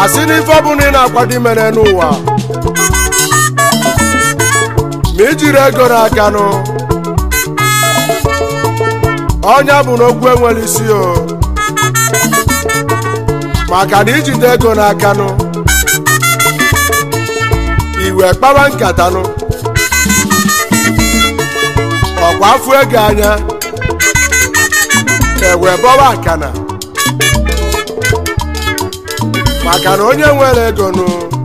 asị n'ife ọbụla ị na-akwado imere n'ụwa ma ijiri ego n'akanụ ọnya bụ n'okwu enwere isi o maka na ijide ego n'akanụ iwe kpawa nkatanụ ọkwa afụ ego anya ewe bọwa akana maka na onye nwere ego nụ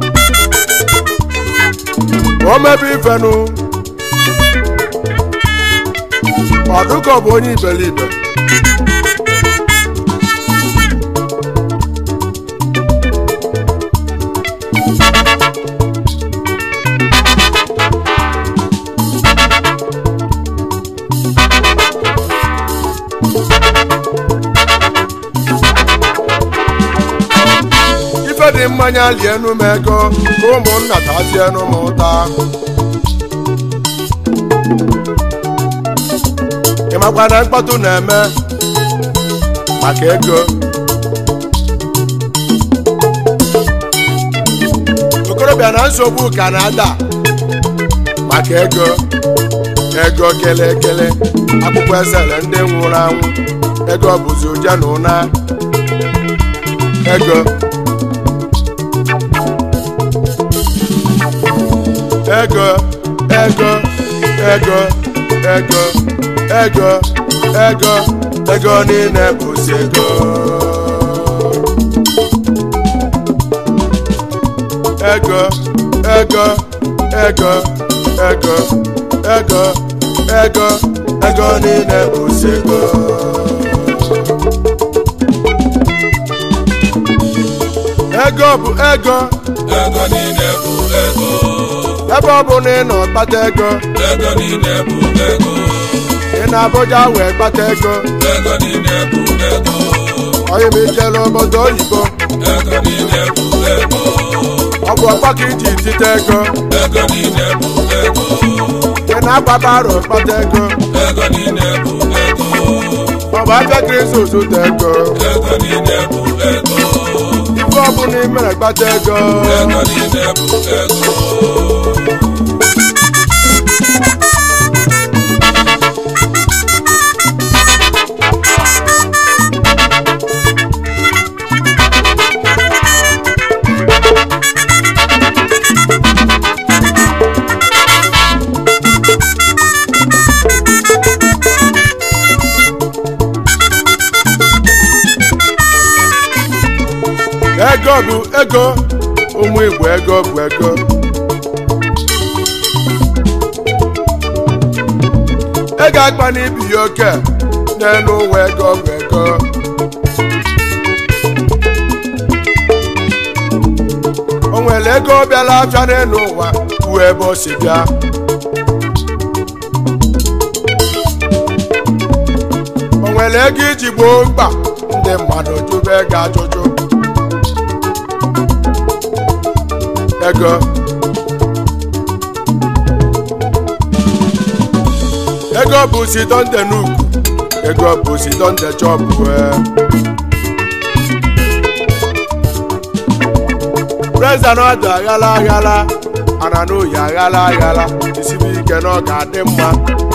o mebe ifenụ ọdụkọ bụ onye iberibe ife dị mmanya lienu m ego ka ụmụnna tazienu m ụta ị makwa na mkpọtụ na-eme maka ego okorobịa na nsogbu ka na-ada maka ego ego kele ekele akwụkwọ esere ndị nwụrụ anwụ ego bụzi ụje na ụna ego ego ego ego ego ego ego ego niile bụzi ego ego ego ego ego ego ego ego niile bụzi ego ego bụ ego ego niile bụ ego ebe ọ bụ na ị nọ kpata ego ego niile bụ ego ị na Abuja wee kpata ego ego niile bụ ego onye m ijele obodo oyibo ego niile bụ ego ọ bụ ọkpa ka iji tite ego ego niile bụ ego ị na-agbaba arọ kpata ego ego niile bụ ego ọ bụ afịa kristi zụta ego ego niile bụ ego ife ọbụla ị mere kpata ego ego niile bụ ego ego bụ ego ụmụ igbo ego bụ ego ego akpa na ibi ya oke n'elu ụwa ego bụ ego o nwere ego bịara afịa n'elu ụwa bụ ebe o si bịa o nwere ego iji gboo mkpa ndị mmadụ jụba ego ajụjụ ego ego bụ sidonde n'ukwu ego bụ sidonde chọpụ preza na ọdụ aghala aghala ana n'oyi aghala aghala isibi ike na ọ ga-adị mma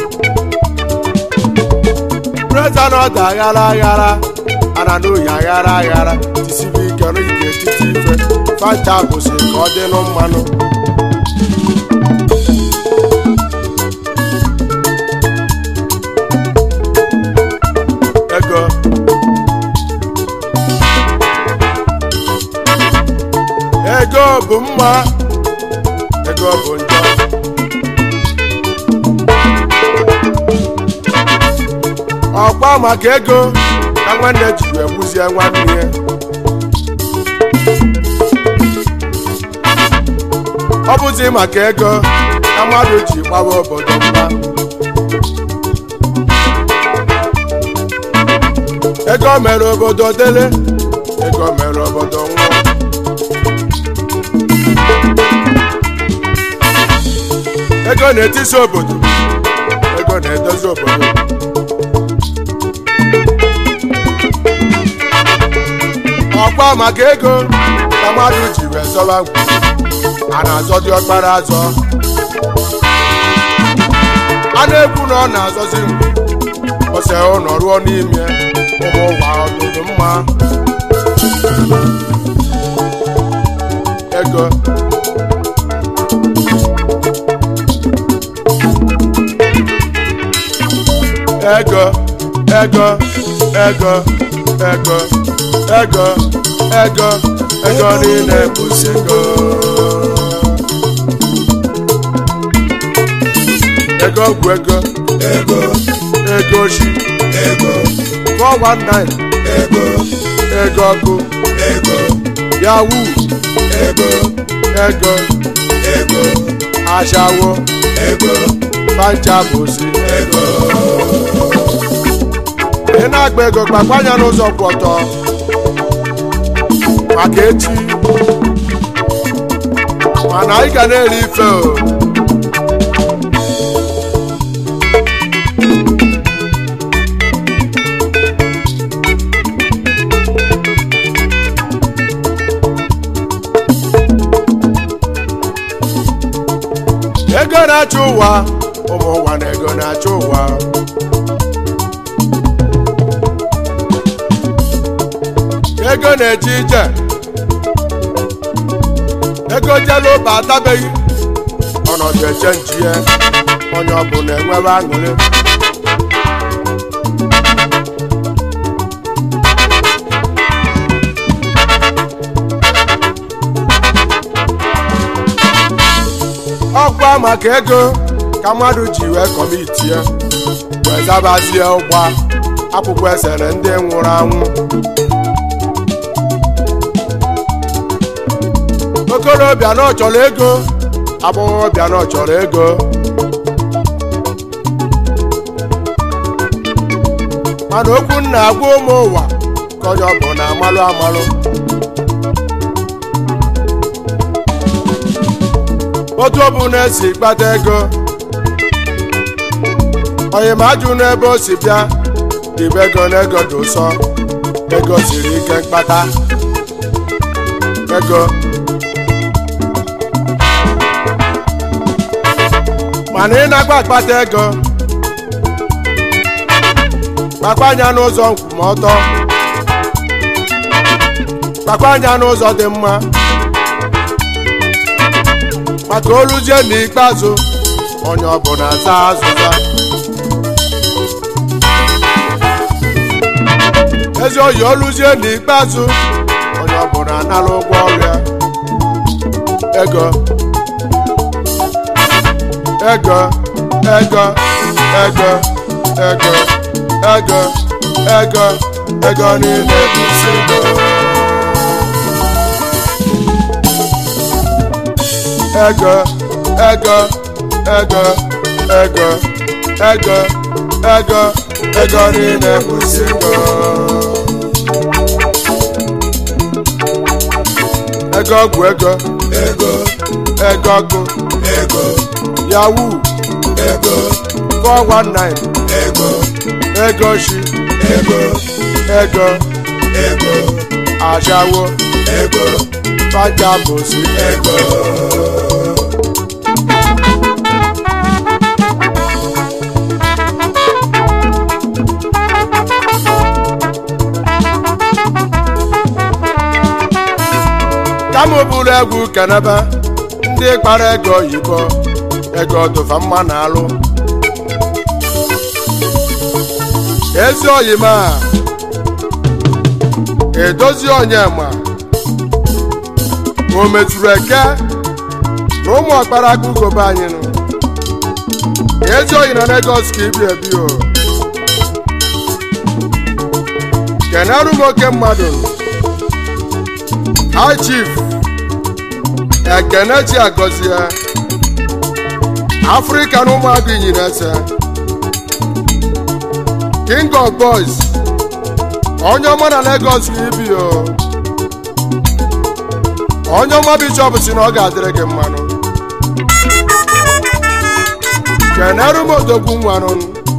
preza na ọdụ aghala aghala ana n'oyi aghala aghala isibi ike na ike etiti ife fanta bụzi ka ọ dị nụ mmanụ ego ego bụ mma ego bụ njọ ọkwa maka ego ka nwanne ji wee gbuzie nwanne ya ọ bụzi maka ego ka mmadụ ji gbawa obodo mma ego mere obodo dele ego mere obodo nwụọ ego na-etisi obodo ego na-edozi obodo ọkwa maka ego ka mmadụ ji wee zọba ngwu a na-azọ dị ọkpara azọ a na-ekwu na ọ na-azọzi ngwu ose ụlọ ruo n'ime ụmụ ụwa ọdụdụ mma ego ego ego ego ego ego ego ego niile bụzi ego ego bụ ego ego ego shi ego 419 ego ego ọkụ ego yahoo ego ego ego aṣawo ego pancha bụzi ego ị na-agba ego gbakwanya n'ụzọ kwụ ọtọ maka echi mana anyị ga na-eri ife o ego na-achị ụwa ụmụ ụwa na ego na-achị ụwa ego na-eche ije ego jelu ụba atabeghị ọnọdụ eche nchie onye ọbụla enwebe aṅụrị ọkwa maka ego ka mmadụ ji wee kọmitie wee zabazie ụgba akwụkwọ esere ndị nwụrụ anwụ okorobịa na ọ chọrọ ego agbọghọbịa na ọ chọrọ ego mana okwu nna agwa ụmụ ụwa ka onye ọ bụ na amalụ amalụ otu ọ bụ na-esi kpata ego onye ma ajụ n'ebe o si bịa ibe ego na ego dị ụsọ ego siri ike mkpata ego mana ị na-agba akpata ego kpakwa anya n'ụzọ nkwụmọtọ kpakwa anya n'ụzọ dị mma maka oluzie n'ikpeazụ onye ọbụla aza azụza ezi oyi oluzie n'ikpeazụ onye ọbụla anara ụgwọ ọrịa ego ego ego ego ego ego ego ego niile bụzi ego ego ego ego ego ego ego ego niile bụzi ego ego bụ ego ego ego ọgụ ego yahoo ego 419 ego ego shi ego ego ego aṣawo ego fájà bòsí ego kama bụrụ egwu kenebe ndị kpara ego oyibo ego dụfa mma na alụ ezi oyima edozi onye ma o metụrụ eke na ụmụ ọkpara aka ugobe anyị nụ ezi oyi na Lagos ka ibi ebi o kenerụ m oke mmadụ high chief ekenechi agọzie afrịka na ụmụagụ ịnyịnya ese king of boys onye ọma na Lagos ka ibi o onye ọma bishọp si na ọ ga-adịrị gị mmanụ kenerụ m odogwu nwanụ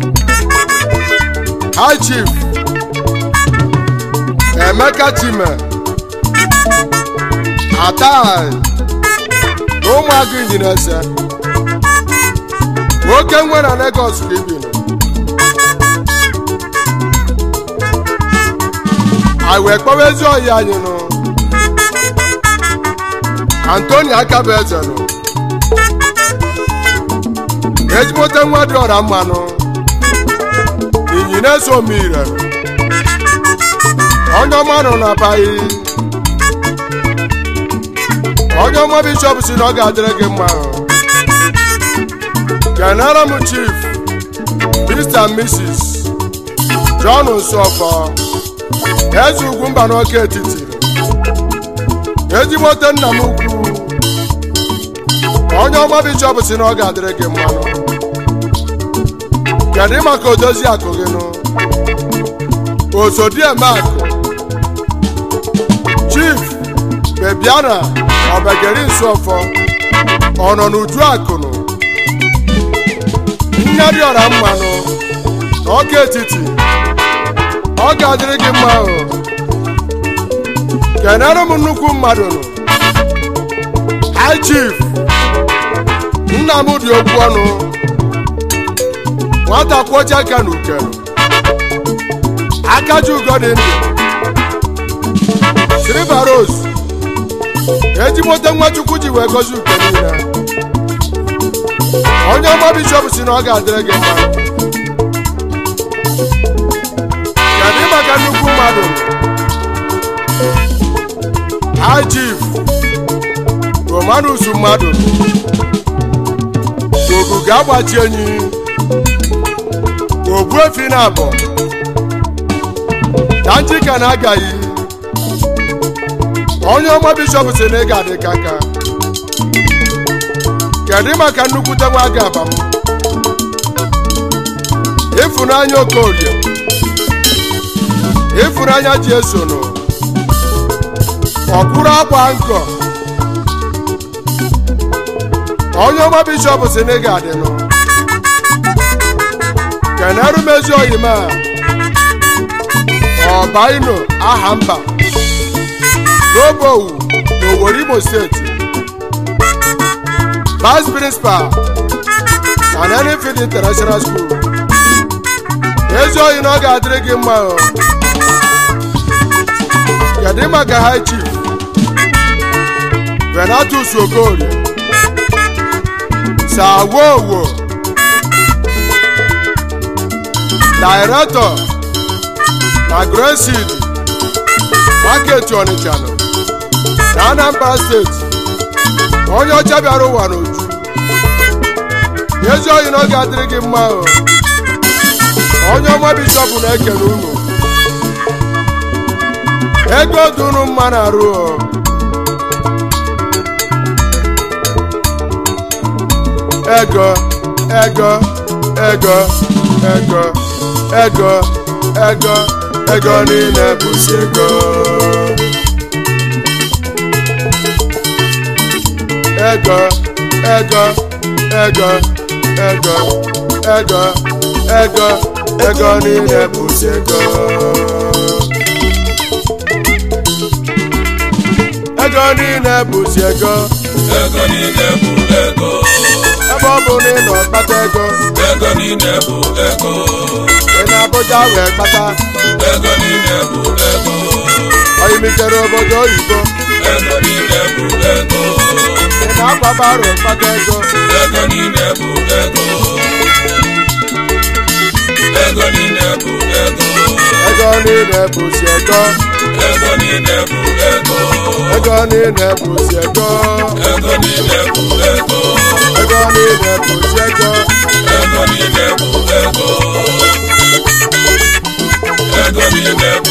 high chief emeka chime atai na ụmụagụ injinese nwoke nwe na Lagos ka ibi nọ anyị wee kpọwa ezi oyi anyị nụ Antoni Akabueze nụ ezigbote nwa dị ọra mmanụ injinese omire onye ọma nọ na bayi onye ọma bishọp si na ọ ga-adịrị gị mma kenara m chief mr and mrs john nsọfọ eze ugwu mba n'oke etiti ezigbote nna m ukwu onye ọma bishọp si na ọ ga-adịrị gị mma kedu maka odozi akụ gị nụ osodiemakụ chief bebiana ọbageri nsọfọ ọ nọ n'uju akụnụ nne dị ọra mmanụ na ọka etiti ọ ga-adịrị gị mma ahụ kenere m nnukwu mmadụ nụ high chief nna m dị okwu ọnụ nwata kwọcha aka na ukenụ akaji ugo dị ndụ silver rose ejimote nwachukwu ji wee gozi uke niile onye ọma bishọp si na ọ ga-adịrị gị mma kedu maka nnukwu mmadụ high chief romanus mmadụ oguga agbachi enyi ogbuefi na abụ na njika na agaghị onye ọma bishọp si na ị ga-adị ka nka kedu maka nnukwute nwa aga aba m ịfụnanya okorie ịfụnanya ji esonụ ọkwụrụ akwa nkọ onye ọma bishọp si na ị ga-adịnụ keneru mezi oyima ọbaino aha mba n'obowu n'Owerri Imo steeti vice principal na Nenifid International School ezi oyi na ọ ga-adịrị gị mma o kedu maka high chief Venatus Okorie sawowo director na Graceseed market Onitsha nọ na Anambra steeti onye ọcha bịara ụwa n'uju ezi oyi na ọ ga-adịrị gị mma o onye ọma bishọp na-ekele unu ego dị unu mma na-arụ o ego ego ego ego ego ego ego niile bụzi ego ego ego ego ego ego ego ego niile bụzi ego ego niile bụzi ego ego niile bụ ego ebe ọ bụ na ị nọ kpata ego ego niile bụ ego ị na Abuja wee kpata ego niile bụ ego oyimitere obodo oyibo ego niile bụ ego ị na-akwa baro kpata ego ego niile bụ ego ego niile bụ ego ego niile bụzi ego ego niile bụ ego ego niile bụzi ego ego niile bụ ego ego niile bụzi ego ego niile bụ ego ego niile bụ